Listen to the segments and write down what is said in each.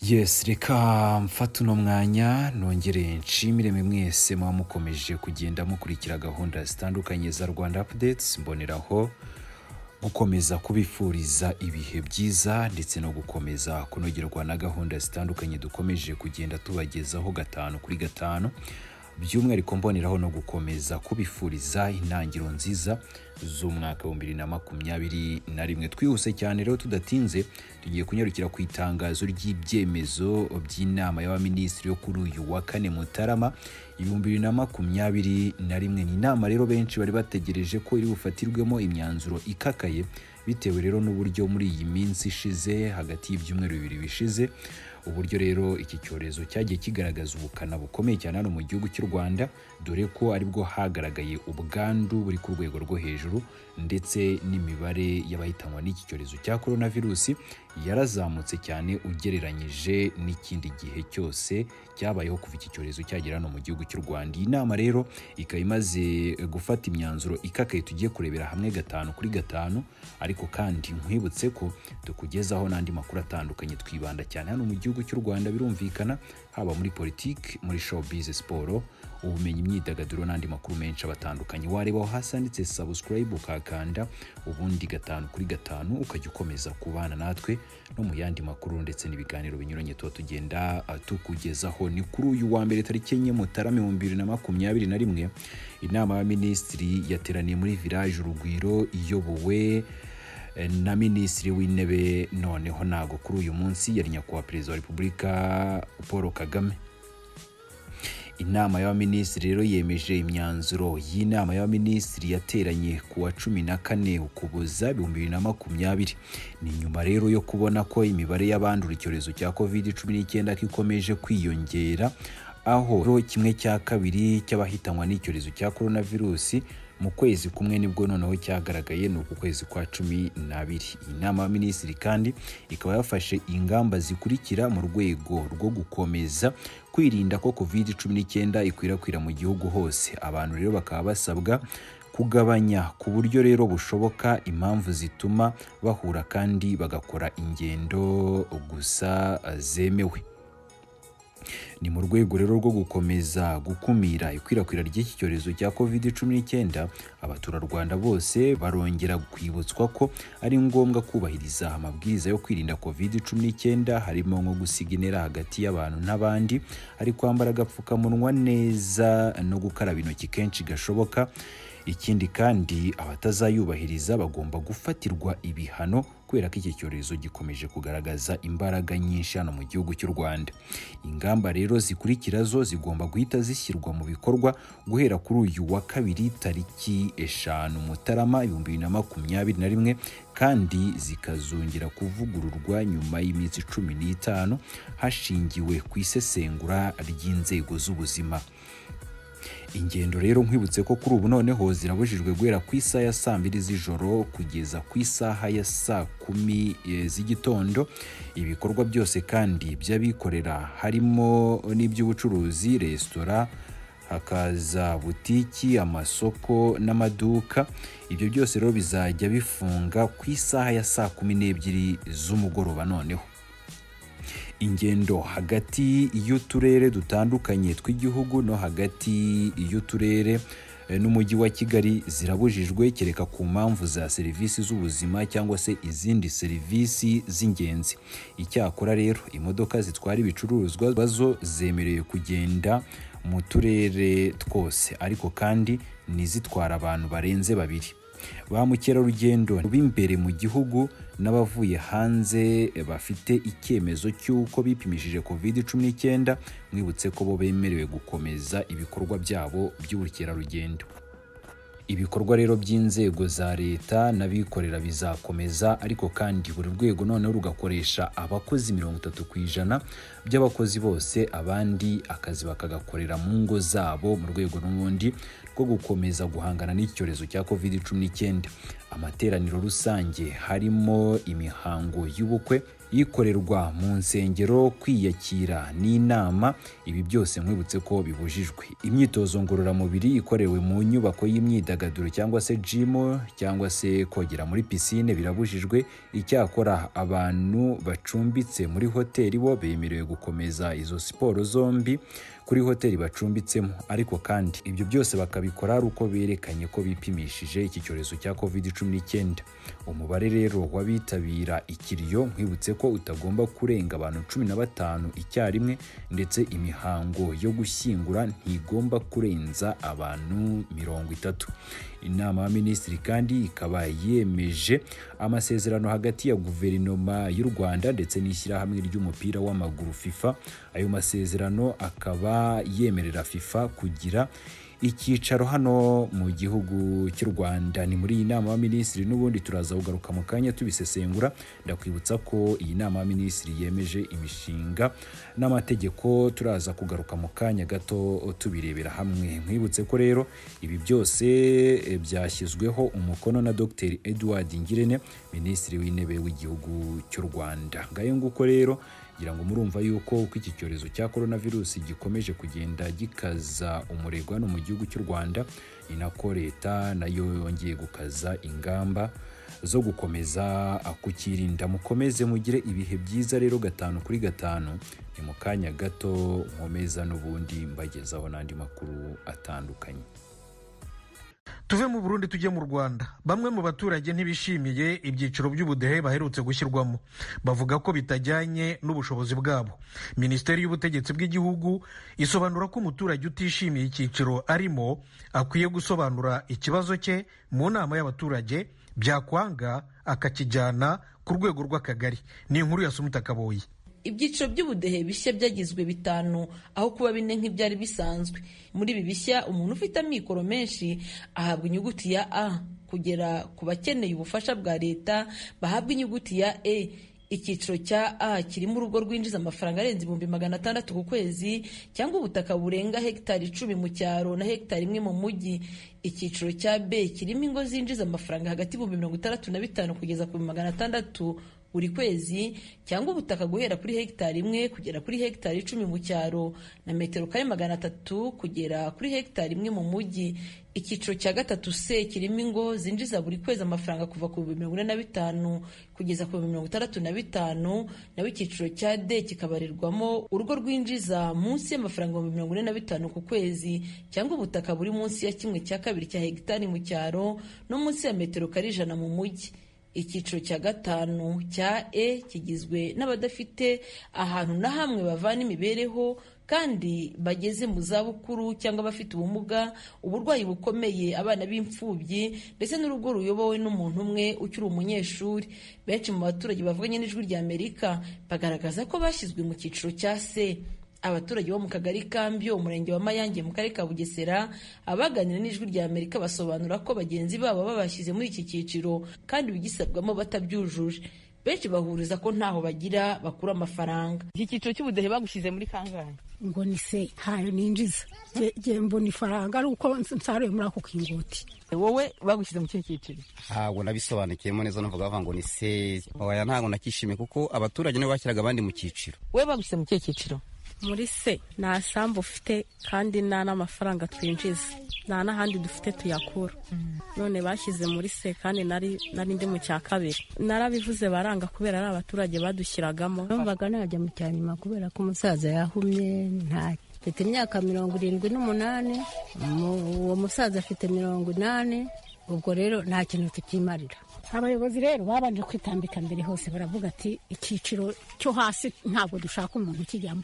yesi reka mfate uno mwanya nongere nshimire mwe mwese muba mukomeje kugenda mukurikira gahunda zitandukanye za rwanda apudetsi mboneraho gukomeza kubifuriza ibihe byiza ndetse no gukomeza kunogerwa na gahunda zitandukanye dukomeje kugenda tubagezaho gatanu kuri gatanu by'umwihariko mboneraho no gukomeza kubifuriza intangiriro nziza z'umwaka wa bibiri na makumyabiri na rimwe twihuse cyane rero tudatinze tugiye kunyarukira ku itangazo ry'ibyemezo by'inama y'abaminisitiri yo kuri uyu wa kane mutarama ibihumbi bibiri na makumyabiri na rimwe ni inama rero benshi bari bategereje ko iri bufatirwemo imyanzuro ikakaye bitewe rero n'uburyo muri iyi minsi ishize hagati y'ibyumweru bibiri bishize uburyo rero iki cyorezo cyagiye kigaragaza ubukana bukomeye cyane hano mu gihugu cy'u rwanda dore ko aribwo hagaragaye ubwandu buri ku rwego rwo hejuru ndetse n'imibare y'abahitanwa n'iki cyorezo cya korona virusi yarazamutse cyane ugereranyije n'ikindi gihe cyose cyabayeho kuva iki cyorezo cyagera hano mu gihugu cy'u rwanda iyi nama rero ikaba imaze gufata imyanzuro ikakaye tugiye kurebera hamwe gatanu kuri gatanu ariko kandi nkwibutse ko tukugezaho n'andi makuru atandukanye twibanda cyane hano mu gihugu cy'u rwanda birumvikana haba muri politiki muri showbiz siporo ubumenyi imyidagaduro n'andi makuru menshi abatandukanye wareba aho hasi handitse sabusikarayibu ukakanda ubundi gatanu kuri gatanu ukajya ukomeza kubana natwe no mu yandi makuru ndetse n'ibiganiro binyuranye tuba tugenda tukugezaho ni kuri uyu wa mbere tariki enye mutarama ibihumbi bibiri na makumyabiri na rimwe inama y'abaminisitiri yateraniye muri village urugwiro iyobowe na minisitiri w'intebe noneho ntago kuri uyu munsi yari nyakubahwa perezida wa repubulika paul kagame inama y'abaminisitiri rero yemeje imyanzuro y'inama y'abaminisitiri yateranye ku wa cumi na kane ukuboza ibihumbi bibiri na makumyabiri ni nyuma rero yo kubona ko imibare y'abandura icyorezo cya covid cumi n'icyenda ko ikomeje kwiyongera aho kimwe cya kabiri cy'abahitanwa n'icyorezo cya korona virusi mu kwezi kumwe nibwo noneho cyagaragaye ni uku kwezi kwa cumi n'abiri iyi nama ya minisitiri kandi ikaba yafashe ingamba zikurikira mu rwego rwo gukomeza kwirinda ko covid cumi n'icyenda ikwirakwira mu gihugu hose abantu rero bakaba basabwa kugabanya ku buryo rero bushoboka impamvu zituma bahura kandi bagakora ingendo gusa zemewe ni mu rwego rero rwo gukomeza gukumira ikwirakwira ry'iki cyorezo cya covid cumi n'icyenda abaturarwanda bose barongera kwibutswa ko ari ngombwa kubahiriza amabwiriza yo kwirinda covid cumi n'icyenda harimo nko gusiga intera hagati y'abantu n'abandi ari kwambara agapfukamunwa neza no gukaraba intoki kenshi gashoboka ikindi kandi abatazayubahiriza bagomba gufatirwa ibihano kubera ko iki cyorezo gikomeje kugaragaza imbaraga nyinshi hano mu gihugu cy'u Rwanda ingamba rero zikurikira zo zigomba guhita zishyirwa mu bikorwa guhera kuri uyu wa kabiri tariki eshanu mutarama ibihumbi bibiri na makumyabiri na rimwe kandi zikazongera kuvugururwa nyuma y'iminsi cumi n'itanu hashingiwe ku isesengura ry'inzego z'ubuzima ingendo rero nkwibutse ko kuri ubu noneho zirabujijwe guhera ku isaha ya saa mbiri z'ijoro kugeza ku isaha ya saa kumi z'igitondo ibikorwa byose kandi by'abikorera harimo n'iby'ubucuruzi resitora hakaza butiki amasoko n'amaduka ibyo byose rero bizajya bifunga ku isaha ya saa kumi n'ebyiri z'umugoroba noneho ingendo hagati y'uturere dutandukanye tw'igihugu no hagati y'uturere n'umujyi wa kigali zirabujijwe kereka ku mpamvu za serivisi z'ubuzima cyangwa se izindi serivisi z'ingenzi icyakora rero imodoka zitwara ibicuruzwa zo zemerewe kugenda mu turere twose ariko kandi n'izitwara abantu barenze babiri ba mukerarugendo b'imbere mu gihugu n'abavuye hanze bafite icyemezo cy'uko bipimishije covid cumi n'icyenda mwibutse ko bo bemerewe gukomeza ibikorwa byabo by'ubukerarugendo ibikorwa rero by'inzego za leta n'abikorera bizakomeza ariko kandi buri rwego noneho rugakoresha abakozi mirongo itatu ku ijana by'abakozi bose abandi akazi bakagakorera mu ngo zabo mu rwego n'ubundi rwo gukomeza guhangana n'icyorezo cya covid cumi n'icyenda amateraniro rusange harimo imihango y'ubukwe ikorerwa mu nsengero kwiyakira n'inama ibi byose mwibutse ko bibujijwe imyitozo ngororamubiri ikorewe mu nyubako y'imyidagaduro cyangwa se jimu cyangwa se kogera muri pisine birabujijwe icyakora abantu bacumbitse muri hoteli bo bemerewe gukomeza izo siporo zombi kuri hoteli bacumbitsemo ariko kandi ibyo byose bakabikora ari uko berekanye ko bipimishije iki cyorezo cya covid 19 umubare rero w'abitabira ikiriyo nkwibutse ko utagomba kurenga abantu cumi na batanu icyarimwe ndetse imihango yo gushyingura ntigomba kurenza abantu mirongo itatu inama ya minisitiri kandi ikaba yemeje amasezerano hagati ya guverinoma y'u rwanda ndetse n'ishyirahamwe ry'umupira w'amaguru fifa ayo masezerano akaba yemerera fifa kugira icyicaro hano mu gihugu cy'u rwanda ni muri iyi nama y'abaminisitiri n'ubundi turaza kugaruka mu kanya tubisesengura ndakwibutsa ko iyi nama y'abaminisitiri yemeje imishinga n'amategeko turaza kugaruka mu kanya gato tubirebera hamwe nkwibutse ko rero ibi byose e, byashyizweho umukono na dr edward ngirente minisitiri w'intebe w'igihugu cy'u rwanda ngayo nguko rero ngira ngo murumva yuko uko iki cyorezo cya korona virusi gikomeje kugenda gikaza umurego hano mu gihugu cy'u rwanda ni nako leta nayo yongeye gukaza ingamba zo gukomeza kukirinda mukomeze mugire ibihe byiza rero gatanu kuri gatanu ni mu kanya gato nkomeza n'ubundi mbagezaho n'andi makuru atandukanye tuve mu burundi tujye mu rwanda bamwe mu baturage ntibishimiye ibyiciro by'ubudehe baherutse gushyirwamo bavuga ko bitajyanye n'ubushobozi bwabo minisiteri y'ubutegetsi bw'igihugu isobanura ko umuturage utishimiye icyiciro arimo akwiye gusobanura ikibazo cye mu nama y'abaturage byakwanga akakijyana ku rwego rw'akagari ni inkuru ya sumutakaboye ibyiciro by'ubudehe bishya byagizwe bitanu aho kuba bine nk'ibyari bisanzwe muri ibi bishya umuntu ufite amikoro menshi ahabwa inyuguti ya a kugera ku bakeneye ubufasha bwa leta bahabwa inyuguti ya e icyiciro cya a kirimo urugo rwinjiza amafaranga arenze ibihumbi magana atandatu ku kwezi cyangwa ubutaka burenga hegitari icumi mu cyaro na hegitari imwe mu mujyi icyiciro cya b kirimo ingo zinjiza amafaranga hagati y'ibihumbi mirongo itandatu na bitanu kugeza ku bihumbi magana atandatu buri kwezi cyangwa ubutaka guhera kuri hegitari imwe kugera kuri hegitari icumi mu cyaro na metero kare magana atatu kugera kuri hegitari imwe mu mujyi icyiciro cya gatatu se kirimo ingo zinjiza buri kwezi amafaranga kuva ku bihumbi mirongo ine na bitanu kugeza ku bihumbi mirongo itandatu na bitanu naho icyiciro cya d kikabarirwamo urugo rwinjiza munsi y'amafaranga ibihumbi mirongo ine na bitanu ku kwezi cyangwa ubutaka buri munsi ya kimwe cya kabiri cya hegitari mu cyaro no munsi ya metero kare ijana mu mujyi icyiciro cya gatanu cya e kigizwe n'abadafite ahantu na hamwe bavana imibereho kandi bageze mu zabukuru cyangwa abafite ubumuga uburwayi bukomeye abana b'imfubyi ndetse n'urugo ruyobowe n'umuntu umwe ukiri umunyeshuri benshi mu baturage bavuganye n'ijwi rya amerika bagaragaza ko bashyizwe mu cyiciro cya se abaturage bo mu kagari kambyo umurenge wa mayange mu karere ka bugesera abaganira n'ijwi rya amerika basobanura ko bagenzi babo babashyize muri iki cyiciro kandi bigisabwamo batabyujuje benshi bahuriza ko ntaho bagira bakura amafaranga iki cyiciro cy'ubudehe bagushyize muri kangahe ngo ni se ntayo ninjiza ngiye mbona ifaranga ari uko nsaruye muri ako kinguti wowe bagushyize mu kihe cyiciro ntabwo nabisobanukiyemo neza navuga bavuga ngo ni se oya ntabwo nakishimiye kuko abaturage nibo bashyiraga abandi mu cyiciro wowe bagushyize mu kihe cyiciro muri se nta sambu ufite kandi nta n'amafaranga twinjiza nta n'ahandi dufite tuyakura none bashyize muri se kandi nari ndi mu cya kabiri narabivuze baranga kubera ari abaturage badushyiragamo numvaga najya mu cya nyuma kubera ko umusaza yahumye nta mfite imyaka mirongo irindwi n'umunani uwo musaza afite mirongo inani ubwo rero nta kintu tukimarira abayobozi rero babanje kwitambika mbere hose baravuga ati icyiciro cyo hasi ntabwo dushaka umuntu ukijyamo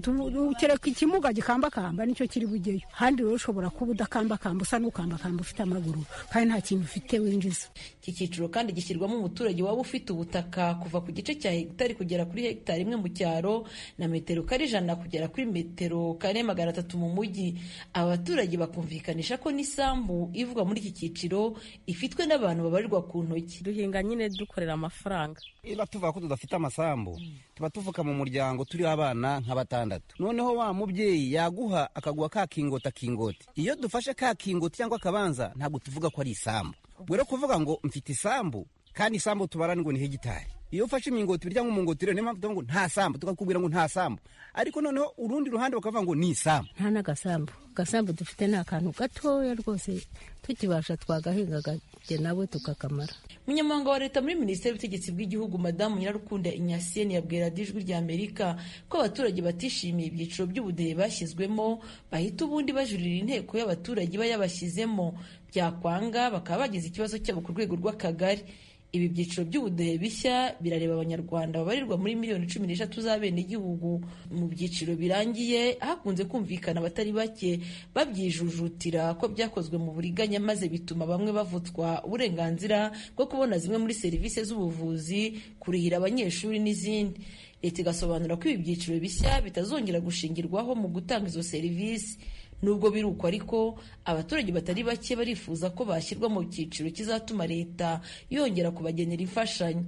kereka ikimuga gikambakamba nicyo kiri bugeyo kandi rero ushobora kuba udakambakamba usa n'ukambakamba ufite amaguru kandi nta kintu ufite winjiza iki cyiciro kandi gishyirwamo umuturage waba ufite ubutaka kuva ku gice cya hegitari kugera kuri hegitari imwe mu cyaro na metero kare ijana kugera kuri metero kare magana atatu mu mujyi abaturage bakumvikanisha ko n'isambu ivugwa muri iki cyiciro ifitwe n'abantu babarirwa ku ntoki duhinga nyine dukorera amafaranga niba tuvuga ko tudafite amasambu tuba tuvuka mu muryango turiho abana nka batandatu noneho wa mubyeyi yaguha akaguha ka kingota kingoti iyo dufashe ka kingoti cyangwa akabanza ntabwo tuvuga ko ari isambu rero kuvuga ngo mfite isambu kandi isambu tubarana ngo ni hegitari iyo ufashe imingoti birya nk'umungoti rero niyo mpamvu tuvuga ngo nta sambu tukakubwira ngo nta sambu ariko noneho urundi ruhande bakavuga ngo ni isambu nta n'agasambu agasambu dufite ni akantu gatoya rwose tukibasha twagahinga akajya nabo tukakamara umunyamabanga wa leta muri minisiteri y'ubutegetsi bw'igihugu madamu nyirarukunda inyasiyeni yabwira radiyo ijwi rya amerika ko abaturage batishimiye ibyiciro by'ubudehe bashyizwemo bahita ubundi bajurira inteko y'abaturage iba yabashyizemo byakwanga bakaba bagize ikibazo cyabo ku rwego rw'akagari ibi byiciro by'ubudehe bishya birareba abanyarwanda babarirwa muri miliyoni cumi n'eshatu z'abenegihugu mu byiciro birangiye hakunze kumvikana abatari bake babyijujutira ko byakozwe mu buriganya maze bituma bamwe bavutswa uburenganzira bwo kubona zimwe muri serivisi z'ubuvuzi kurihira abanyeshuri n'izindi leta igasobanura ko ibi byiciro bishya bitazongera gushingirwaho mu gutanga izo serivisi nubwo biri uko ariko abaturage batari bake barifuza ko bashyirwa mu cyiciro kizatuma leta yongera kubagenera imfashanyo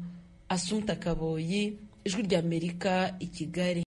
asunta kaboyi ijwi ry'amerika i kigali